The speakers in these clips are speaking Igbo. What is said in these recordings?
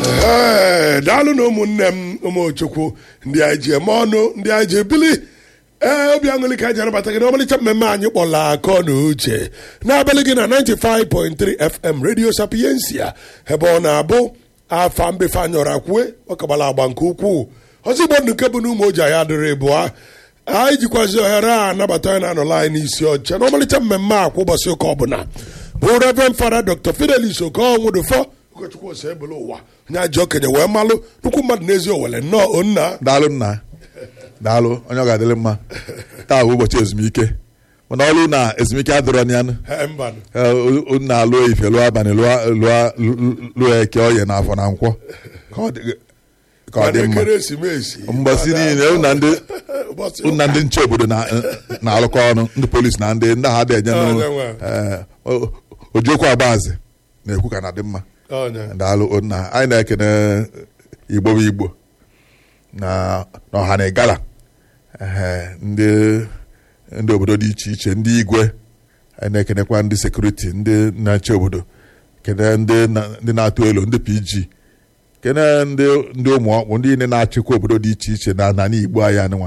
Ee, daalụ na ụmụnne m ụmụchukwu ndị anyị ji eme ọnụ ndị anyị ji ebili ee obi aṅụlị ka anyị ji anabata gị n'ọmalịcha mmemme anyị kpọrọ akọ na uche n'abalị gị na 95.3 fm radio sapiensia ebe ọ na-abụ afa mbefe anyọrọ kwue ọ kagbara agba nke ukwuu ọzọ igbo ndụ nke bụ na ụmụ oji anyị adịrị bụa anyị jikwazi ohere a anabata anyị na-anọla anyị n'isi ọcha n'ọmalịcha mmemme a kwa ụbọchị ụka ọbụla bụ reverend fada dr fidelis okonwudufọ ụkọchukwu ose ebele ụwa onye ajọ okenye wee malụ nnukwu mmadụ n'ezi owele nnọọ onna daalụ nna daalụ onye ọ ga-adịrị mma taa bụ ụbọchị ezumike mana ọrụ na ezumike adịrọ ya nụ Ee, mbanụ na alụ ife lụọ abalị lụọ- lụọ- lụọ eke oye na afọ na nkwọ ka ọ dị- ka ọ dị mana mma ekeresimesi mgbasi niile unu na ndị ụbọchị unu na ndị nche obodo na- na-alụkọ ọnụ ndị polisi na ndị ndị ha dị enye Ah, nụ nwe. ojiokwu agbaazị na-ekwu ka na dị mma ọnya daalụ nna anyị na-ekene igbo bụ igbo na na ọha na ịgala ehe, ndị ndị obodo dị iche iche ndị igwe anyị na-ekenekwa ndị sekuriti ndị na-achị obodo kene ndị na- ndị na-atụ elu ndị pg kene ndị ndị ụmụ ọkpụ ndị niile na-achịkwa obodo dị iche iche na n'ala igbo anyị anụnwa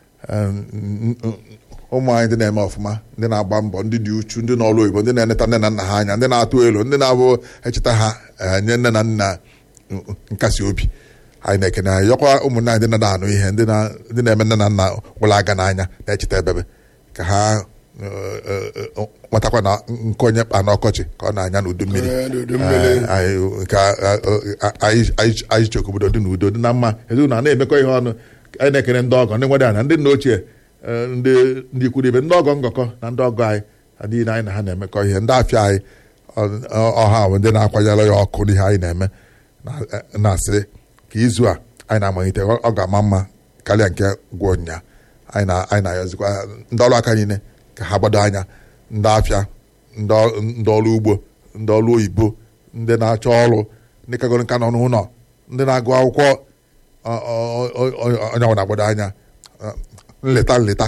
ụmụ anyị ndị na-eme ọfụma ndị na-agba mbọ ndị dị uchu ndị n'ọrụ oyibo ndị na-eneta nne na nna ha anya ndị na-atụ elu ndị na-abụ echeta ha eh, nye nne na nna mm, nkasi obi anyị na-ekene anyị yọkwa ụmụnne anyị ndị na-anụ ihe ndị na- ndị na-eme nne na nna gwụrụ aga n'anya na-echeta ebebe ka ha eh, eh, eh, matakwa na nke onye kpa n'ọkọchị ka ọ na-anya n'udu mmiri Ee, n'udu mmiri. Eh, anyị nke anyị anyị- anyị chọrọ ka obodo dị n'udo dị na mma ezinụlọ a na-emekọ ihe ọnụ anyị na-ekene ndị ọgọ ndị nwere ana ndị nna ochie eh, ndị ndị ikwu ibe ndị ọgọ ngọkọ na ndị ọgọ anyị ha niile anyị na ha na-emekọ ihe ndị afịa anyị ọ- ọ- ọha bụ ndị na-akwanyere ya ọkụ n'ihe anyị na-eme na- eh, na-asị ka izu a anyị na-amalite ọ ọ ga-ama mma karịa nke gwụ nya anyị na- anyị na-ayọzikwa ndị ọrụ aka niile ka ha gbado anya ndị afịa ndị ọ- ndị ọrụ ugbo ndị ọrụ oyibo ndị na-achọ ọrụ ndị kagoro nka nọ n'ụlọ ndị na-agụ akwụkwọ ọ- ọ- ọ- ọ- onye ọbụla gbado anya ọ, nleta nleta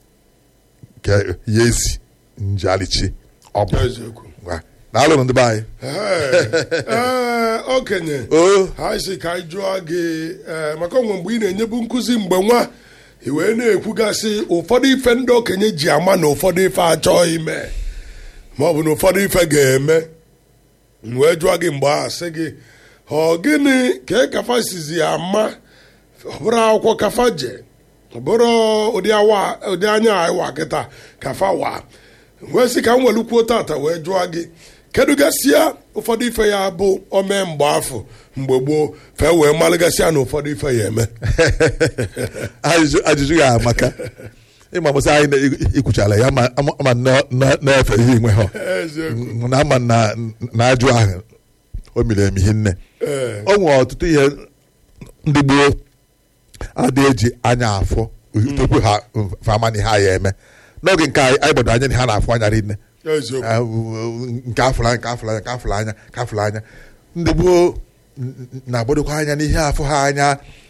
ka ya esi njalichi ọ bụ eziokwu Ngwa, daalụ ndị be anyị Ee, ee, okenye o ha si ka anyị jụọ gị ee, maka onwe mgbe ị na-enyebu nkụzi mgbe nwa i wee na-ekwugasị ụfọdụ ife ndị okenye ji ama na ụfọdụ ife achọghị ime ma ọ bụ na ụfọdụ ife ga-eme m wee jụọ gị mgbe a sị gị ọ gịnị ka e kafa sizi ama ọ bụrụ akwụkwọ kafa je ọ bụrụ ụdị awa ụdị anya awa kịta kafa wa wee sị ka m welukwuo tata wee jụọ gị kedu gasịa ụfọdụ ife ya bụ ome mgbe afọ mgbe gboo fee wee malụgasịa na ụfọdụ ife ya eme ajụjụ ajụjụ ya amaka ịma mụsị anyị na- ikwuchala ya ma ama- ama na- na- na-efe ihe inwe ha eziokwu na ama na na ajụ ahụ o miri emi hinne ee o nwere ọtụtụ ihe ndị gboo adị eji anya afọ tupu ha fama na ihe a ya eme n'oge nke anyị anyị gbado anya na ha na-afụ anya rinne eziokwu Ah, nke afụrụ anya nke afụrụ anya nke afụrụ anya nke afụrụ anya ndị gboo n- n- na-agbadokwa anya n'ihe afụ ha anya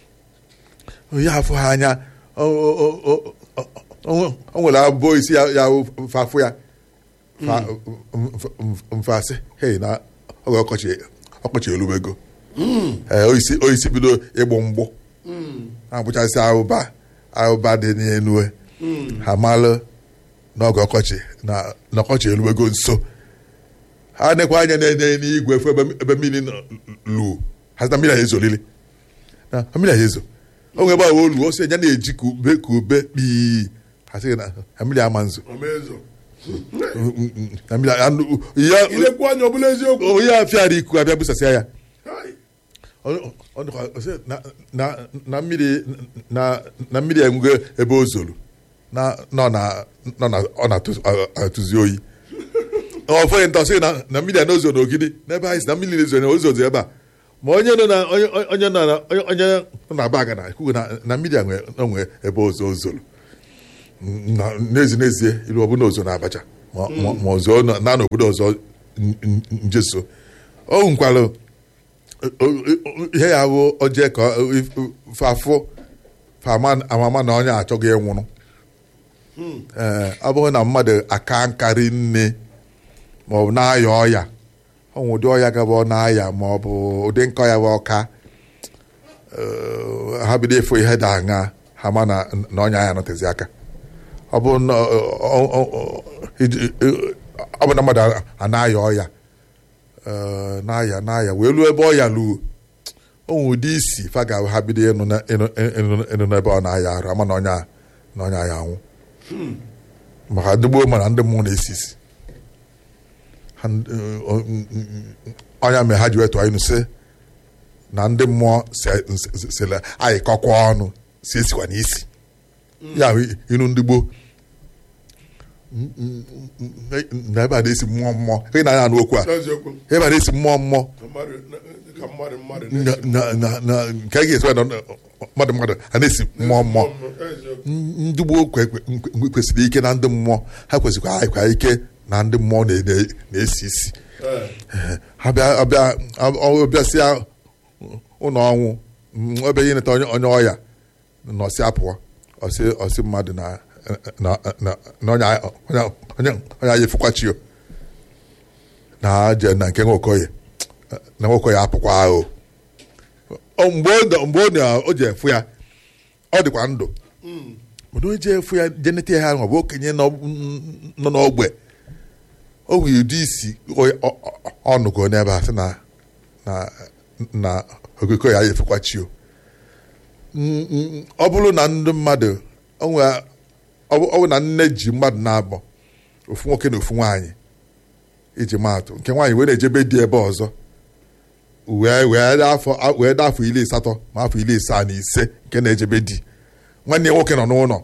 ihe afụ ha anya o o- o- o- o- o nwere abụọ isi ya ya wụ mfe afụ ya fa- mf- mf- mfasị hei na oge ọkọchị ọkọchị elubego ee oisi oisi bido ịgbụ mgbụ na-agbụchasị ahụba ahụba dị n'elu ha malụ n'oge ọkọchị na na ọkọchị eluwego nso ha nekwa anya na-enye n'igwe efu ebe ebe mmiri nọ- lu ha sị na mmiri a ezolili na mmiri a ezo o nwere ebe ahụ olu o si enya na-eji ka ube ka ube kpii ha sị na na mmiri ama nzo omezo na mmiri anụ- ya ilekwu anya ọbụla eziokwu onye afịara iku abịa busasịa ya Hai. Ọ- ọ dịkwa- ọ sị na- na- na mmiri na na mmiri enwego ebe o zoro na nọ na nọ na ọ na-atụzi oyi ọfọghị nta sị na na mmiri a n'ozo n'ogidi n'ebe anyị si na mmiri na-ezo na ozozo ebe a ma onye nọ na onye onye nọ na onye onye nọ na baga na ekwu na na mmiri a nwe onwe ebe ozo zoro Na- n'ezi n'ezie ilu ọbụla ozo na abacha ma ma- ma ozo nọ- na n'obodo ọzọ n- n- njeso o nkwalụ ihe ya bụ oje ka fafụ fama amama na onye achọghị ịnwụrụ ee ọ bụrụ na mmadụ aka nkarị nne ma ọ bụ na-aya ọya ọnwụ ụdị ọya gaba ọ na-aya ma ọ bụ ụdị nkọ ya bụ ọka eh, ha bido ịfụ ihe da aṅa ha ma na na ọnya ya nọtezi aka ọ bụ na ọ- ọ- ọ- ọ- iji- ọ bụ na mmadụ a na-aya ọya eh, na-aya na-aya wee luo ebe ọya luo onwe ụdị isi fa ga ha bido ịnụ na- ịnụ- ịnụ- ịnụ n'ebe ọ na-aya arụ ama na ọnya na ọnya ya anwụ maka ndị gboo mana ndị mmụọ na-esi isi Ha n- ọ- n- n- ọnya mere ha ji wetu anyị sị na ndị mmụọ se- se- sele anyị kọkwa ọnụ si esikwa n'isi ya bụ inu ndị gboo N- n- n- na ebe a na-esi mmụọ mmụọ ị na-anya anụ okwu a n'eziokwu ebe a na-esi mmụọ mmụọ mmadụ ka mmadụ mmadụ na na- na- na- nke a ga-esi na mmadụ mmadụ a na-esi mmụọ mmụọ eziokwu ndị gboo kwe- kwe- kwe- kwesịrị ike na ndị mmụọ ha kwesịrị anyịkwa ike na ndị mmụọ na- na- na-esi isi Ee. ha bịa ọbịa ọbịasịa ụlọ ọnwụ mm, ebe ihe neta onye onye ọya nọsị apụọ ọsị ọsị mmadụ na na na na onye onye onye onye anyị efukwachi o na je na nke nwokoye na nwokoye apụkwa ahụ O, mgbe ọ nọ- mgbe ọ na- o ji efu ya ọ dịkwa ndụ mana o ji efu ya jeneta ya ahụ ọ bụ okenye nọ nọ n'ogbe o nwere ụdị isi ọ- ọ- ọ- ọnụgo n'ebe a sị na na na okoko ya efekwa chi o Mm, mm, ọ bụrụ na ndị mmadụ o nwere- ọ bụ ọ bụ na nne ji mmadụ na-abọ ofu nwoke na ofu nwaanyị iji maatụ nke nwaanyị wee na-ejebe di ebe ọzọ wee wee dị afọ wee dị afọ iri asatọ ma afọ iri asaa na ise nke na-ejebe di nwanne ya nwoke nọ n'ụlọ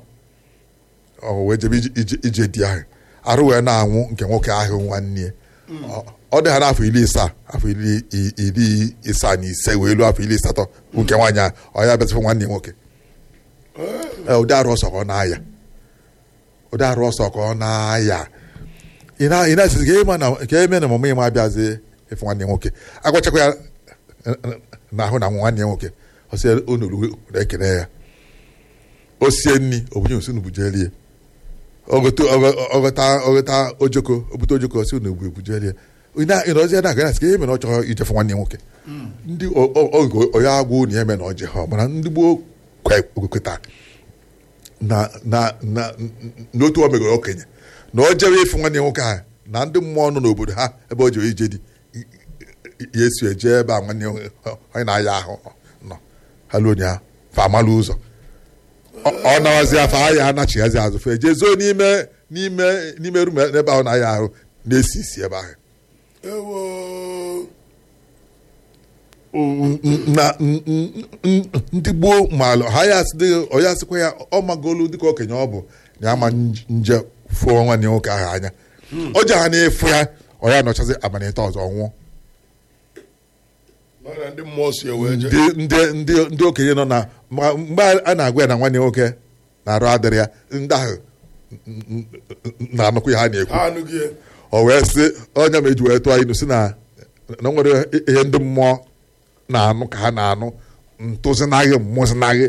ọ wee jebe ije- ije- ije di ahụ arụ wee na-anwụ nke nwoke ahụ nwanne ya Ọ- ọ dị ha n'afọ iri isaa afọ iri i- iri isaa na ise wee luo afọ iri asatọ bụ nke nwaanyị ahụ ọ ya bịazifụ nwanne ya nwoke Ee, ụdị arụ ọsọ ka ọ na-aya ụdị arụ ọsọ ka ọ na-aya ị na- ị na-esizi ka ịma na ka eme na ọmụmụ ịma abịazi ịfụ nwanne ya nwoke agwachakwa ya n'ahụ na nwanne ya nwoke ọ sị onuru ekele ya o sie nri obunye osi nubujelie ọgọta ọgọta ọgọta ojoko obute ojoko si na ebujelie ịnọzi ya na-aga na-asị ka ihe mere ọ chọrọ ijefe nwanne ya nwoke ndị o- o- oge onye agwụ na eme na ọjị ha mana ndị gboo kwe- kweta na na na n'otu o megoro okenye na o jewe ịfụ nwanne ya nwoke ahụ na ndị mmụọ nọ n'obodo ha ebe o jere ije dị ya esi eje ebe a nwanne ya nwoke- onye na-aya ahụ nọ ha luo ya fa amalụ ụzọ ọ ọ nawazi afọ ahịa anachighazi azụ fe jee zoo n'ime n'ime n'ime rum n'ebe ahụ na-aya ahụ na-esi isi ebe ahụ ewo na n- n- n- ndị gboo maalụ ha ya asị dị- ọ ya sịkwa ya ọ magolu dịka okenye ọ bụ na ama nj- nje fụọ nwanne ya nwoke ahụ anya o ji ha na-efu ya ọ ya nọchazi abalịta ọzọ nwụọ mana ndị mmụọ si ewe je ndị ndị ndị ndị okenye nọ na ma- mgbe a na-agwa ya na nwanne ya nwoke na-arụ adịrị ya ndị ahụ n- n- n- na-anụkwa ya ha na-ekwu ha anụghị ya. o wee sị onye ma eji wee tụọ inu si na na o nwere ihe ndị mmụọ na-anụ ka ha na-anụ ntụzinaghị mmụzinaghị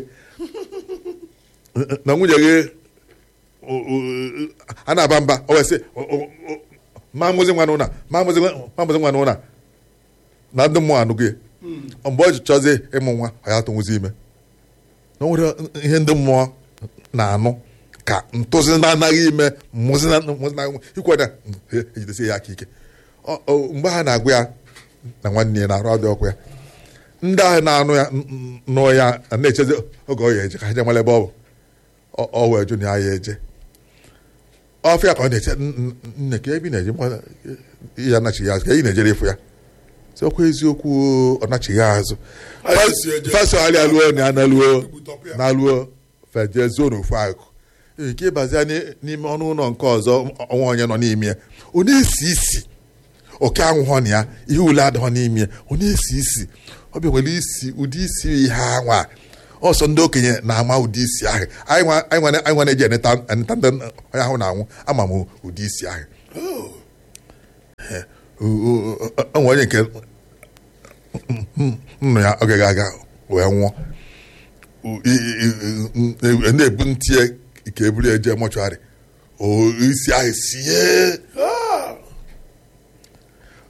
na nwunye gị o- o- a na-aba mba o wee sị o- o- o- ma mụzi nwa n'ụna ma mụzi nwa- ma mụzi nwa n'ụna na ndị mmụọ anụghị ya. mgbe o ji chọzie ịmụ nwa ọ ya tụnwụzi ime na o nwere ihe ndị mmụọ na-anụ ka ntụzi na-anaghị ime mmụzi na- mmụzi na ikwe na ejidesi ya aka ike Ọ- ọ- mgbe ha na-agwa ya na nwanne ya na-arụ ọdụ ọkụ ya ndị ahụ na-anụ ya n- n- nụ ya na-echezi oge ọ ya eje ka ha je mara ebe ọ bụ Ọ- ọ wee jụ na ya ya eje ọfịa ka ọ na-eche "N- n- nne ka ebe ị na-eje mma- ya nachighị azụ ka ị na-ejere ịfụ ya sị ọkwa eziokwu o, ọ nachighị azụ Anyị si eje. fasogharịa luo na ya na-luo Igbutọpụ ya. na-alụọ feje zuo n'ofu akụ nke ịbazia n'i- n'ime ọnụ ụlọ nke ọzọ ọnwa onye nọ n'ime ya ọ na-esi isi oke anwụghọ na ya ihe ule adịghọ n'ime ya ọ na-esi isi ọ bịa nwere isi ụdị isi ihe anwa ọsọ ndị okenye na-ama ụdị isi ahụ anyị nwa anyị nwa- anyị nwa na-eji eneta eneta ndị onye ahụ na-anwụ ama m ụdị isi ahụ onwe onye nke nnụ ya oge ga-aga wee nwụọ I- i- i- i- na-ebu ntị ya ka eburu ya jee mọchụarị o isi ahụ sie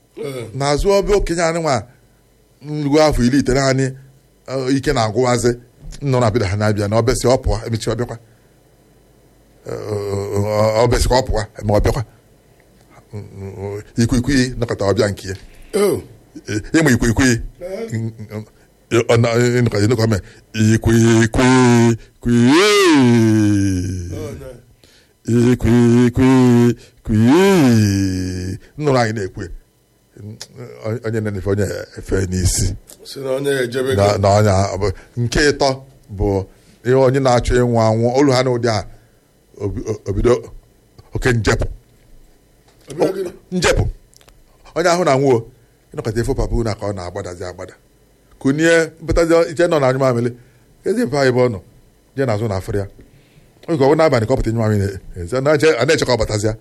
Ee. n'azụ ọbịa okenye anyị nwa nrugo afọ iri ite naanị eh, ike na-agwụwazi nọ na bida ha na-abịa na ọbịasị ọ pụọ emechi ọbịakwa Eh, ọbịasị ka ọ pụọ eme ọbịakwa ikwikwii nọkọta ọbịa nke ya Oh. ịma ikwikwii ịnọkọta me ikwikwii kwii Oh, no. ikwikwii nnụrụ anyị na-ekwe onye na-efe onye efe n'isi si na onye ejebe na na onye a- bụ- nke ịtọ bụ ihe onye na-achọ ịnwụ anwụ olu ha na ụdị a obi- obido oke njepụ njepụ onye ahụ na nwuo ịnọkọta efe papa na ka ọ na-agbadazi agbada kunie mpụtazi iche nọ na anyụ mamịrị ezi mfe anyị bụ ọ nọ jee n'azụ na afịrị ya oge ọbụ n'abalị ka ọ pụta nyụ mamịrị a na-eche ka ọ batazịa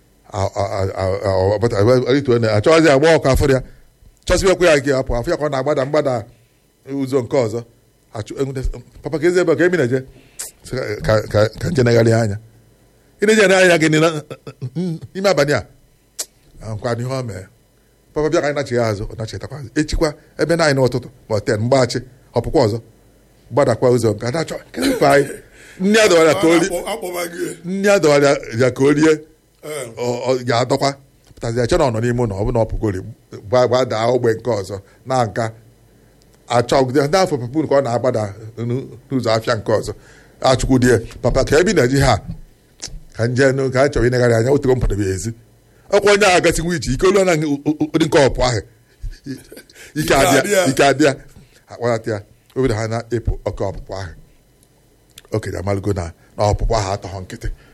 achọghịzi agba ọkụ afịrị ya chọsibekwa ya nke apụ afọ ya ka ọ na-agbada mgbada ụzọ nke ọzọ achụ enwute- papa ka ezi ebe a ka emi na-eje Sị ka ka- ka nje negharị anya ị na-eje anya gị n'ile- n'ime abalị a nkwa n'ihe o mee papa bịa ka anyị nachigha azụ ọ nachitakwa azụ echikwa ebe na anyị n'ụtụtụ ma ten mgbaghachi ọpụkwa ọzọ gbadakwa ụzọ nke a na-achọ kedu mfe anyị nne ya dọwara ka o rie akpọba gị nne ya dọwara ya ka o rie Ee. ọ- ọ ga-adọkwa pụtazi ya che na ọ nọ n'ime ụlọ ọ bụ na ọ pụgori gbadaa ogbe nke ọzọ na nka achọ ndị afọ papa ka ọ na-agbada n'ụ- n'ụzọ afịa nke ọzọ achụkwu die papa ka ebi na-eji ha ka nje nụ ka a chọrọ inegharị anya otego mpụtabe ezi ọkwa onye a gasị nwa iji ike olu na ụdị nke ọpụ ahụ ike adịa ike adịa akpọlata ya obido ha na-epụ oke ọpụpụ ahụ okenye amalụgo na na ọpụpụ ahụ atọghọ nkịtị